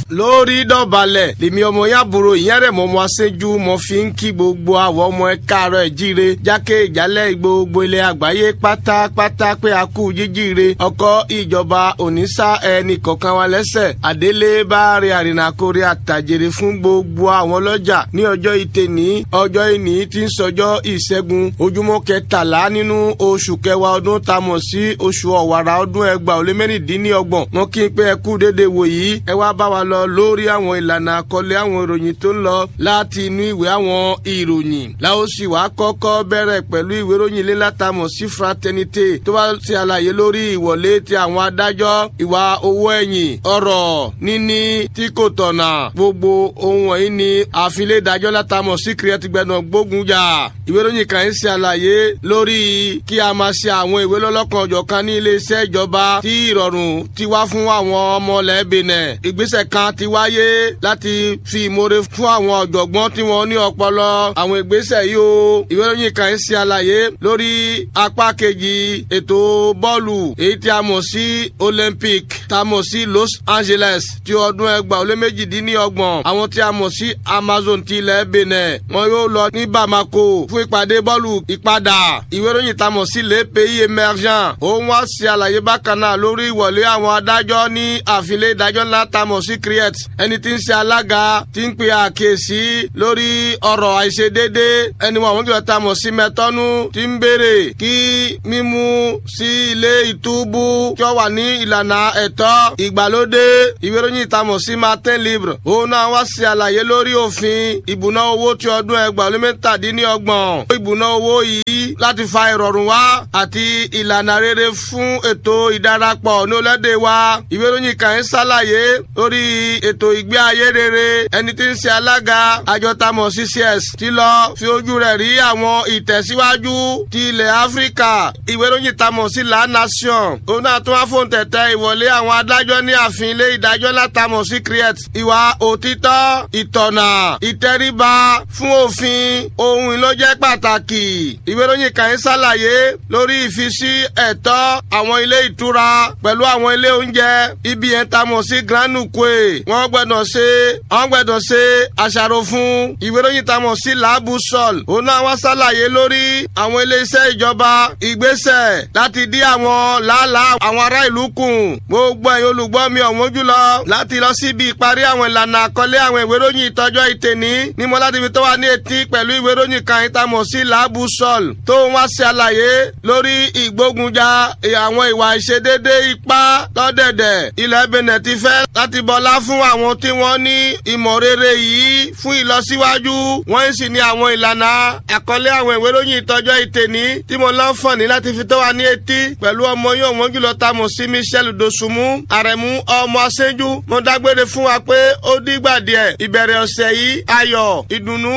lórí dọ̀balẹ̀ lèmi ọmọ yàbúrò ìyẹn rẹ̀ mọ́ ọmọ aṣẹ́jú mo fi ń kí gbogbo àwọn ọmọ ẹ káàárọ̀ ẹ̀ jíire jákè ìjálẹ̀ gbogbo ilẹ̀ àgbáyé pátápátá pé a kú jíjíire ọkọ̀ ìjọba òníṣà ẹnì kọ̀ọ̀kan wa lẹ́sẹ̀ àdélé bá rí àrìnàkórè àtàjèrè fún gbogbo àwọn ọlọ́jà ní ọjọ́ ìtẹ̀ní ọjọ́ ìní tí ń sọjọ́ ìṣẹ́gun ojúmọ́ kẹtàlá nínú oṣù kẹwàá ọdún tá a mọ̀ sí oṣù ọ̀wàrà ọdún ẹgbàá ó lé mẹ́rìndínlọ́gbọ̀n wọn kí n pé ẹ kú dédé wò yìí ẹ wá bá wa lọ lórí àwọn ìlànà àkọlé àwọn ìròyìn tó ń lọ láti inú ìwé àwọn ìròyìn láwọn sì wá kọ́kọ́ bẹ̀rẹ̀ pẹ̀lú ìwé ìròyìn ilé látàmọ̀ sí fraternité tó bá ti àlàyé lórí ìwọlé ti àwọn adájọ́ ìwà owó ẹ̀yìn ọ̀rọ̀ níní tí kò tọ̀nà gbogbo ohun wọ̀nyí ni àfilé ìdájọ́ látàmọ̀ sí kìrẹ́tìgbẹ́nà gbógun jà ìwé ìròyìn kan ń ṣe àlàyé lórí kí a máa ṣe àwọn ìwé lọ́lọ́kan ọ̀jọ̀kan ní iléeṣẹ́ ìjọba tí ìrọ̀rùn ti wá fún àwọn ọmọ lẹ́ẹ̀bẹ̀nẹ̀ ìgbésẹ̀ kan ti wáyé láti fi ìmoore fún àwọn ọ̀jọ̀gbọ́n tí wọ́n ní ọpọlọ àwọn ìgbésẹ̀ yìí o ìwé ìròyìn kan ń ṣe àlàyé lórí apá kejì ètò bọ́ọ̀lù èyí tí a mọ̀ sí olympic tá a mọ̀ sí los angeles ti ọdún ẹgbàá ó lé méjìdínlọ́gbọ̀n àwọn tí a mọ̀ sí amazon ti ilẹ̀ benin wọn yóò lọ ní bamako fún ìpàdé bọ́ọ̀lù ìpadà ìwé ìròyìn tá a mọ̀ sí les pays émergents òun wá sí àlàyé bákan náà lórí ìwọlé àwọn adájọ́ ní àfilé ìdájọ́ ńlá tá a mọ̀ sí criet ẹni tí ń ṣe alága tí ń pe àkíyèsí lórí ọ̀rọ̀ àìṣedéédé ẹni wọn àwọn kìlọ̀ tá a mọ̀ sí mẹ́tọ́nú tí ń béèrè kí mímú sí ilé ìtúbú tí ó wà ní ìlànà ẹ̀tọ́ ìgbàlódé ìwé ìròyìn tá a mọ̀ sí martin libre òun náà wá sí àlàyé lórí òfin ìbùná owó tí ọdún ẹgbàá lé mẹ́tàdínlọ́gbọ̀n ìbùná owó yìí láti fa ìrọ̀rùn wá àti ìlànà rere fún ètò ìdarapọ̀ ní orílẹ̀-èdè wa ìwé ìròyìn kan ń ṣàlàyé lórí ètò ìgbé ayé rere ẹni tí ń ṣe alága àjọ tamọ̀ ccs ti lọ fi ojú rẹ̀ rí àwọn ìtẹ̀síwájú ti ilẹ̀ áfíríkà ìwé ìròyìn tamọ̀ sí la nation òun náà tún wá fóun tẹ̀tẹ̀ ìwọlé àwọn adájọ́ ní ààfin ilé ìdájọ́ látàmọ̀ sí creat ìwà òtítọ́ ìtọ̀nà ìtẹríba fún òfin ohun ìlójẹ́ pàtàkì ìwé ìròyìn kan ń ṣàlàyé lórí ìfisí ẹ̀tọ́ àwọn ilé ìtura pẹ̀lú àwọn ilé oúnjẹ ibi yẹn ta mọ̀ sí grand nukwe wọ́n gbọ́dọ̀ ṣe wọ́n gbọ́dọ̀ ṣe àṣàrò fún ìwé ìròyìn ta mọ̀ sí laabu sol òun náà wá ṣàlàyé lórí àwọn iléeṣẹ́ ìjọba ìgbésẹ̀ láti dí àwọn làálàá àwọn ará ìlú kùn gbogbo ẹ̀yin olùgbọ́ mi ọ̀wọ́n jùlọ láti lọ síbi ìparí àwọn ìlànà àkọlé àwọn ìwé ìròyìn ìtọ́jọ́ ìtẹ̀ní ní mo láti fi tó wà ní etí pẹ̀lú ìwé ìròyìn kan ìtamọ̀ sí laabu sol tó ń wá ṣe àlàyé lórí ìgbógunjà àwọn ìwà ìṣedédé ipá lọ́dẹ̀dẹ̀ ilẹ̀ benin ti fẹ́ láti bọlá fún àwọn tí wọ́n ní ìmọ̀ rere yìí fún ìlọsíwájú wọ́n sì ní àwọn ìlànà àkọlé àwọn ìwé ìròyìn ìtọ́jọ́ ìtẹ̀ní tí mo lọ́ fọ̀ní láti fi tó wà ní etí pẹ̀lú ọmọ yóò wọ́n jùlọ ta mọ̀ sí michel dosunmu àrẹ̀mú ọmọ aṣẹ́jú mo dágbére fún wa pé ó dìgbà díẹ̀ ìbẹ̀rẹ̀ ọ̀sẹ̀ yìí ayọ̀ ìdùnnú